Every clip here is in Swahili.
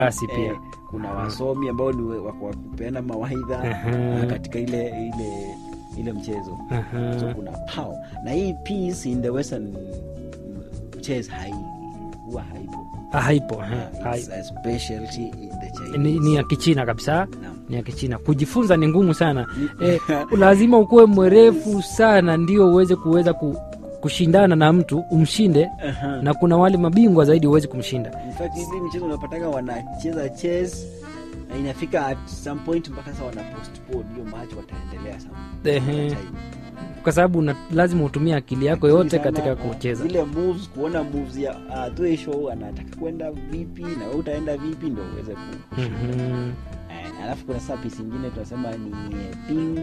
farasi pia eh, kuna wasomi ambao ni wa wa kupeana mawaidha Aha. ah, katika ile ile ile mchezo Aha. so kuna power na hii peace in the western chess hai huwa haipo Ah, haipo Ah, eh, hai- it's a specialty in the Chinese. ni, ni ya kichina kabisa Naam. ni ya kichina kujifunza ni ngumu sana eh, lazima ukuwe mwerefu sana ndio uweze kuweza ku, kushindana na mtu umshinde Aha. na kuna wale mabingwa zaidi uweze kumshinda In fact hizi michezo unapataka wanacheza chess na inafika at some point mpaka sasa wana postpone hiyo match wataendelea some Ehe. time. kwa sababu una- lazima utumie akili yako yote Sana, katika uh, kucheza zile moves kuona moves ya uh, Tuesho anataka kwenda vipi na wewe utaenda vipi ndo uweze ku Mhm. Eh, alafu kuna sasa piece ingine tunasema ni eh, ping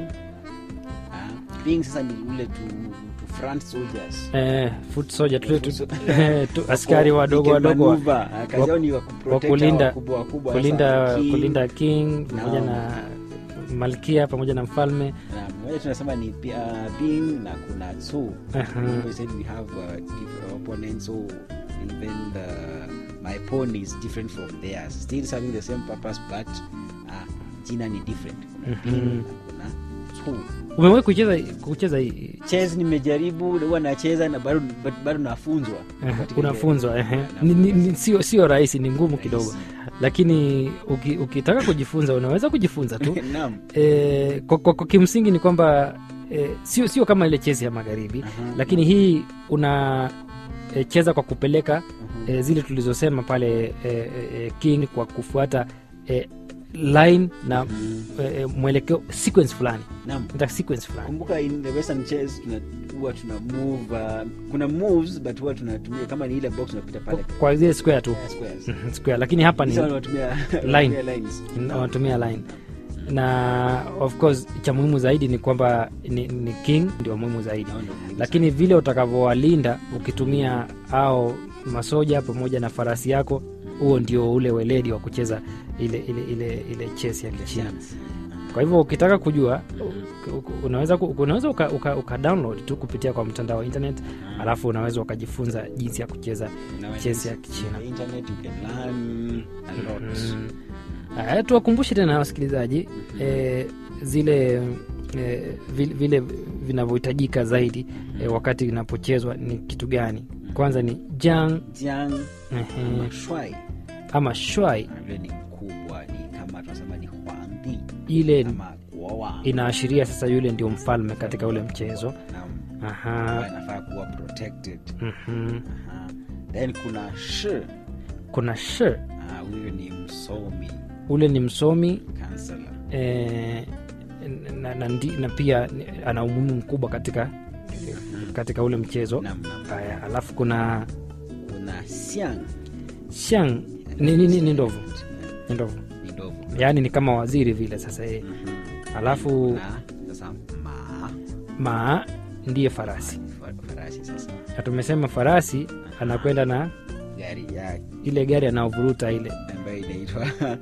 Ah, ping sasa ni ule tu, tu front soldiers Eh, foot soldier, tu- tu- Foot eh, tu- askari wadogo They can wadogo wa- maneuver. Ah, kazi wa- yao ni wa wa kuprotect kulinda- hao wakubwa wakubwa kulinda sasa, king, kulinda king pamoja Naam. na malkia pamoja na mfalme na moja tunasema ni pi- uh, ping na kuna tsu Aha. we said we have uh, different opponents so even the my pawn is different from theirs still serving the same purpose but uh, jina ni different kuna Mhm. ping na kuna tsu umewahi kucheza kucheza hii- chess nimejaribu huwa nacheza na bado but bado nafunzwa eh, Katika unafunzwa ile- ehe. na- Ni- ni- ni- sio sio rahisi ni ngumu kidogo Rahisi. lakini uki, ukitaka kujifunza unaweza kujifunza tu Naam. e, kwa, kwa, kwa kimsingi ni kwamba e, sio sio kama ile chezi ya magharibi Aha. lakini hii una e, cheza kwa kupeleka Mhm. e, zile tulizosema pale e, e, e, king kwa kufuata e, line na Mhm. e, e, mwelekeo sequence fulani Naam. Ita sequence fulani kumbuka in the western chess tuna huwa tuna move uh, kuna moves but huwa tunatumia kama ni ile box unapita pale Kwa- kwa zile square tu uh, squares Mhm, square lakini hapa ni Sasa wanatumia Line. wanatumia lines wanatumia line na of course cha muhimu zaidi ni kwamba ni, ni king ndio muhimu zaidi Naona muhimu lakini vile utakavyowalinda ukitumia au masoja pamoja na farasi yako huo ndio ule weledi wa kucheza ile ile ile, ile chess ya sana. kichina Yes. kwa hivyo ukitaka kujua u- u- unaweza ku- unaweza uka, uka, uka download tu kupitia kwa mtandao wa internet alafu unaweza ukajifunza jinsi ya kucheza Nowadays, chess ya kichina the internet you can learn a lot Mm. Haya, tuwakumbushe tena wasikilizaji eh, zile eh, vile, vile vinavyohitajika zaidi eh, wakati inapochezwa ni kitu gani kwanza ni jang jiang ehe, ama shuai ama shwai ile ni kubwa ni kama tunasema ni huangdi ile ama kuoa inaashiria sasa yule ndio mfalme katika ule mchezo Naam. Aha, anafaa kuwa protected mhm. Aha. then kuna shi kuna sh Ah, huyu ni msomi ule ni msomi kansela eh, na, na, ndi- na pia ni- ana umuhimu mkubwa katika katika ule mchezo nam nam haya alafu kuna kuna siang shang ni, ni, ni, ni ndovu ni ndovu ni ndovu yaani ni kama waziri vile sasa yeye alafu na sasa ma maa ndiye farasi fa- farasi sasa na tumesema farasi anakwenda na gari yake ile gari anaovuruta ile ambayo inaitwa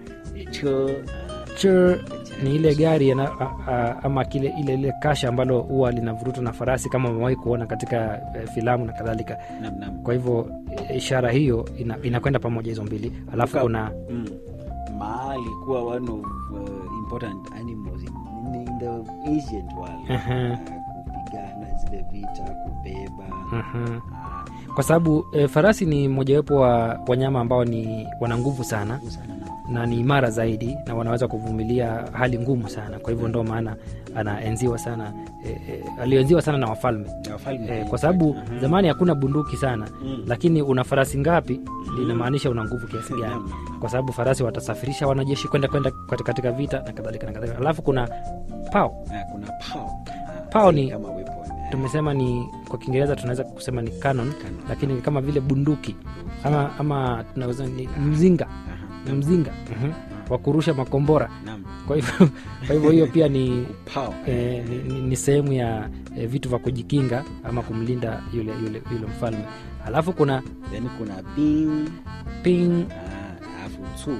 cho Chur, ni ile gari ana, a, a, ama kile ile ile kasha ambalo huwa linavurutwa na farasi kama umewahi kuona katika eh, filamu na kadhalika nam nam kwa hivyo eh, ishara hiyo ina, inakwenda pamoja hizo mbili alafu Kuka- kuna mm. ma alikuwa one of uh, important animals in, in, in the ancient world Aha. uh, kupigana zile vita kubeba mhm. ah, kwa sababu e, farasi ni mojawapo wa wanyama ambao ni wana nguvu sana nguvu sana na na ni imara zaidi na wanaweza kuvumilia hali ngumu sana kwa hivyo ndo maana anaenziwa sana e, e, alioenziwa sana na wafalme na wafalme e, pia. kwa sababu Aha. zamani hakuna bunduki sana Mm. lakini una farasi ngapi linamaanisha una nguvu kiasi gani Naam. kwa sababu farasi watasafirisha wanajeshi kwenda kwenda kati- katika vita na kadhalika na kadhalika alafu kuna pao Ah, kuna pao Ah, Pao ni- kama weapon eh. tumesema ni kwa kiingereza tunaweza kusema ni canon Canon. lakini ni kama vile bunduki ama, ama tunaweza ni mzinga Aha. ni mzinga mhm, wa kurusha makombora Naam. kwa hivyo kwa hivyo hiyo pia ni Pao. eh, ni, ni, ni sehemu ya eh, vitu vya kujikinga ama kumlinda yule yule, yule mfalme alafu kuna then kuna ping ping ah, alafu tsu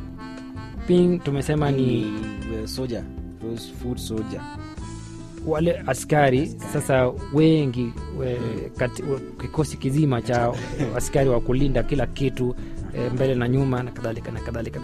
ping tumesema ni ni uh, soldier those food soldier wale askari sasa wengi we, kati, we, kikosi kizima cha askari wa kulinda kila kitu eh, mbele na nyuma na kadhalika na kadhalika